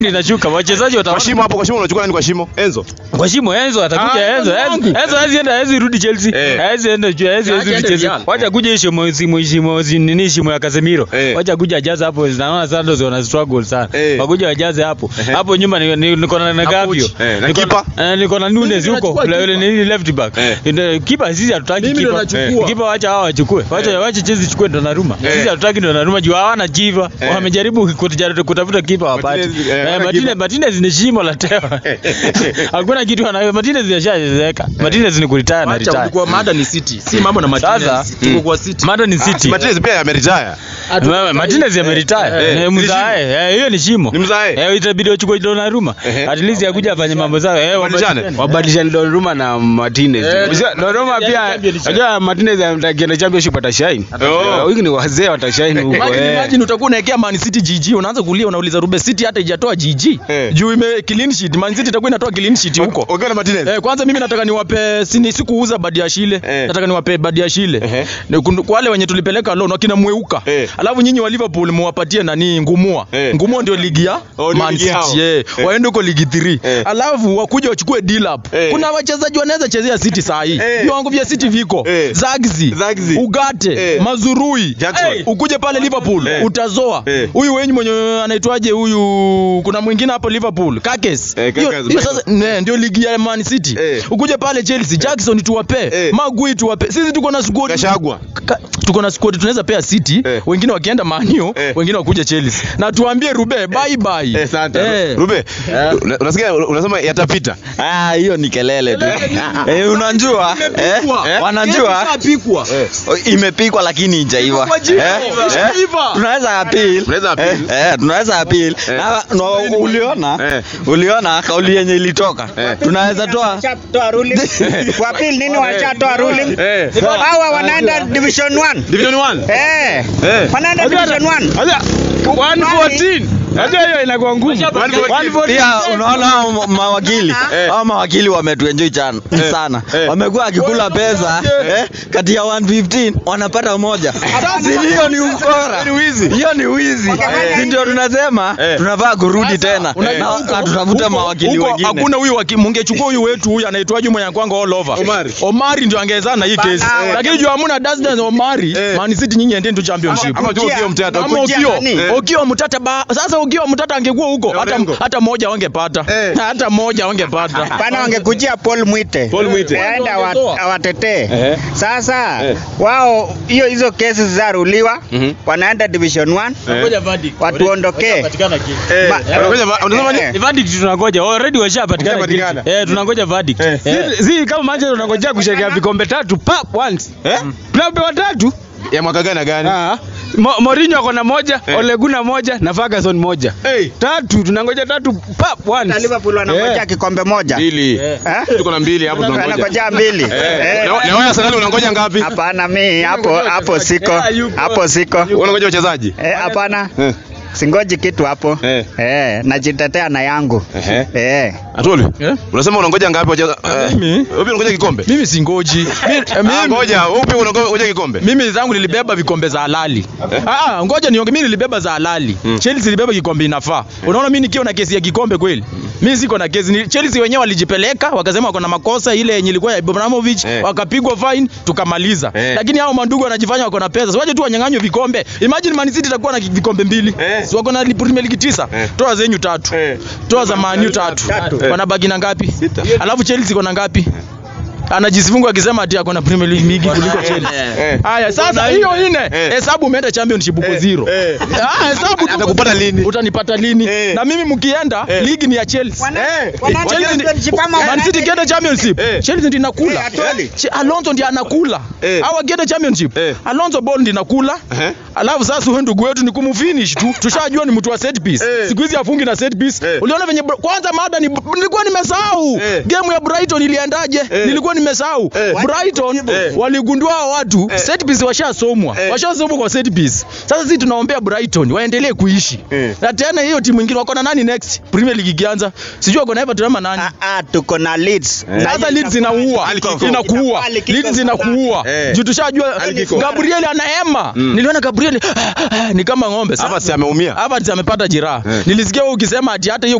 inashuka wachezaji Kwa wataona shimo hapo, kwa shimo unachukua nani kwa shimo? Enzo. kwa shimo Enzo atakuja Ah, Enzo Enzo Enzo wangu. Enzo hawezi enda hawezi rudi Chelsea Eh. hawezi enda juu hawezi hawezi Acha rudi aende Chelsea Real. wacha kuja shimo shimo shimo shimo nini shimo ya Casemiro Eh. wacha kuja ajaze hapo naona Santos wana struggle sana Eh. wakuja wajaze hapo hapo nyuma ni- ni- niko na na Gavio Eh, na Niko kipa? eh, niko na Nunes Mimi huko nachukua yule yule kipa. nini left back Eh. Ndio, kipa sisi hatutaki Mimi ndo kipa nachukua. kipa wacha hao wachukue wacha wacha Chelsea chukue Donnarumma Eh. sisi hatutaki Donnarumma juu hawana jiva Eh. wamejaribu kutijaribu kutafuta kipa wapate Martinez, eh, eh, hawana Martinez kipa. Martinez ni shimo la tewa hakuna kitu anayo Martinez yashachezeka Martinez ni kuretire na Wacha retire ulikuwa mada ni City. Si mambo na Martinez. Sasa, Tuko mm. kwa City. Mado ni City Martinez pia ameretire. Wewe, Martinez ameretire eh, Eh, ni mzae eh, hiyo ni shimo Ni mzae. eh itabidi wachukue Donnarumma Ehe. at least akuja afanye mambo zao eh Wabadilishane? wabadilishane Donnarumma na Martinez. Eh, Unajua, Donnarumma yani pia championship. unajua Martinez atakienda championship atashine. Oh. Wengi ni wazee watashine huko. Imagine, eh. imagine utakuwa unaekea Man City GG unaanza kulia unauliza Rube City hata ijatoa GG. Eh. Juu ime clean sheet. Man City itakuwa inatoa clean sheet huko. Ukiwa na Martinez. Eh, kwanza mimi nataka niwape sini sikuuza Badiashile. Eh. Nataka niwape Badiashile. Ehe. Ni kundu- Kwa wale wenye tulipeleka loan wakina Mweuka. Eh. Alafu nyinyi wa Liverpool muwapatie nani Ngumua. Eh. Ngumua ndio ligi ya Oh, ndio Man ligi yao. City. Eh. Eh. Waende huko ligi 3. Eh. Alafu wakuja wachukue Dilap. Eh. Kuna wachezaji wanaweza chezea City saa hii. Eh. Viwango vya City viko. Eh. Zagzi. Zagzi. Ugate. Eh. Mazurui. Jackson. Eh. Ukuje pale Liverpool Eh. utazoa. Eh. Huyu wenyu mwenye anaitwaje huyu kuna mwingine hapo Liverpool. Kakes. Eh, Hiyo- Kakes. hiyo sasa ne, ndio ligi ya Man City. Eh. Ukuje pale Chelsea, Jackson tuwape, Eh. Magui tuwape. Sisi tuko na squad. Gashagwa. Ka- tuko na squad tunaweza pea City, Eh. wengine wakienda Man U, Eh. wengine wakuje Chelsea. Na tuambie Rube bye bye. Eh, asante. Eh. Rube, una- unasikia unasema yatapita. Ah, hiyo ni kelele tu. Eh, unajua? Eh? Wanajua? Imepikwa. Oh, Imepikwa lakini haijaiva. Kwa jiko. Eh? Ishaiva. Tunaweza appeal. Tunaweza appeal. Eh, eh, tunaweza appeal. Na no, uliona? Eh. Uliona kauli yenye ilitoka. Eh. Tunaweza toa Washatoa ruling. Wapili nini washatoa ruling? Eh. Hawa wanaenda division 1. Division 1. Eh. Eh. Wanaenda division 1. Acha 114 Acha hiyo inakuwa ngumu 114 pia unaona hao ma- mawakili Eh. hao mawakili wametuenjoy sana sana Eh. wamekuwa wakikula pesa eh, kati ya 115 wanapata moja si hiyo ni ukora hiyo ni wizi si ndio tunasema Eh. tunafaa kurudi tena Unajua na huko- na tutafute huko- mawakili huko wengine Hakuna huyu waki- mungechukua huyu wetu huyu anaitwaje mwenye kwanga all over. Omari. Omari ndio angezana na hii kesi. Eh. Lakini juu hamuna Dasdan Omari, Eh. Man City nyinyi endeni tu championship. Ama tu Okio Mtata. Ama Kujia Okio, nani? Eh. Okio Mtata ba, sasa Okio Mtata angekuwa huko hata Orengo. hata moja wangepata. Eh. Hata moja wangepata. Bana wangekujia Paul Mwite. Paul Mwite. Aenda awa- Wangetoa. awatetee. Eh. Sasa Eh. wao hiyo hizo kesi zaruliwa Mhm. wanaenda division 1. Eh. Ngoja verdict. Watuondokee. Patikana kitu. Eh. Ma- Unangoja va- unasema nini? Eh. Ni verdict tunangoja. Already washapatikana Washapatikana. kitu. Eh, tunangoja verdict. Eh. Eh. si, si kama Manchester tunangojea kusherekea vikombe tatu pap once Eh? tunapewa tatu Ya mwaka gani na gani? Ah. Mo- Mourinho ako na moja, Eh. Ole Gunnar moja na Ferguson moja. Hey. Tatu tunangoja tatu pap Na once. Liverpool wanangojea kikombe moja. Mbili. Eh? Tuko na mbili hapo tunangoja. Wanangojea mbili. Eh. Eh. Na na wewe Arsenal unangoja ngapi? Hapana mimi hapo hapo siko. Eh, yupo. Hapo siko. Unangoja wachezaji? Eh, hapana. Eh. Singoji kitu hapo. Eh. Eh, najitetea na yangu. Ehe. Eh. Atoli. Eh? Unasema unangoja ngapi wachezaji? Mimi? Wewe unangoja kikombe? Mimi singoji. Mi- eh, Ah, mimi- ngoja, upi unangoja kikombe? mimi zangu nilibeba vikombe za halali. Ah, ah, ngoja nionge, mimi nilibeba za halali. Chelsea ilibeba kikombe inafaa. Unaona mimi nikiwa na kesi ya kikombe kweli? Mimi siko na kesi. Ni- Chelsea wenyewe walijipeleka wakasema wako na makosa ile yenye ilikuwa ya Ibrahimovic, Eh. wakapigwa fine tukamaliza. Eh. Lakini hao mandugu wanajifanya wako na pesa. Siwaje tu wanyang'anywe vikombe. Imagine Man City itakuwa na ki- vikombe mbili. Eh. Si wako na li- Premier League tisa. Eh. Toa zenyu tatu. Eh. Toa za Man U tatu. Tatu. Wanabaki na ngapi? Alafu Chelsea iko na ngapi? Anajisifungu akisema ati ako na Premier League mingi kuliko Chelsea. Eh. Haya sasa hiyo ine Eh. hesabu umeenda championship uko zero. Eh. Ah hesabu tu- Atakupata lini? Utanipata lini? Eh. Na mimi mkienda Eh. ligi ni ya Chelsea. Wana- Eh. wana- Chelsea ndi- championship ama Man City wana- kienda championship. Eh. Chelsea ndiyo inakula. Eh, atwali. Che- Alonso ndiye anakula. Eh. Hawa kienda championship. Eh. Alonso ball ndiyo inakula. Ehe. Alafu sasa huyo ndugu wetu ni kumfinish tu. Tushajua ni mtu wa set piece. Eh. Siku hizi afungi na set piece. Eh. Uliona venye Bra- kwanza mada ni nilikuwa nimesahau. Eh. Game ya Brighton iliendaje? Eh. Nilikuwa nimesahau. Eh. Brighton Eh. waligundua hao watu set piece washasomwa. Eh. Washasomwa kwa set piece. Sasa sisi tunaombea Brighton waendelee kuishi. Eh. Na tena hiyo timu nyingine wako na nani next? Premier League ikianza. Sijui wako na Everton ama nani. Ah, ah, tuko na Leeds. Sasa Leeds inaua, Ali Kiko. inakuua. Ali Kiko Leeds inakuua. Eh. Juu tushajua Ali Kiko. Gabriel anahema. Niliona Gabriel ni kama ng'ombe. Sasa Hapa si ameumia. hapa amepata jeraha. Eh. Nilisikia wewe ukisema ati hata hiyo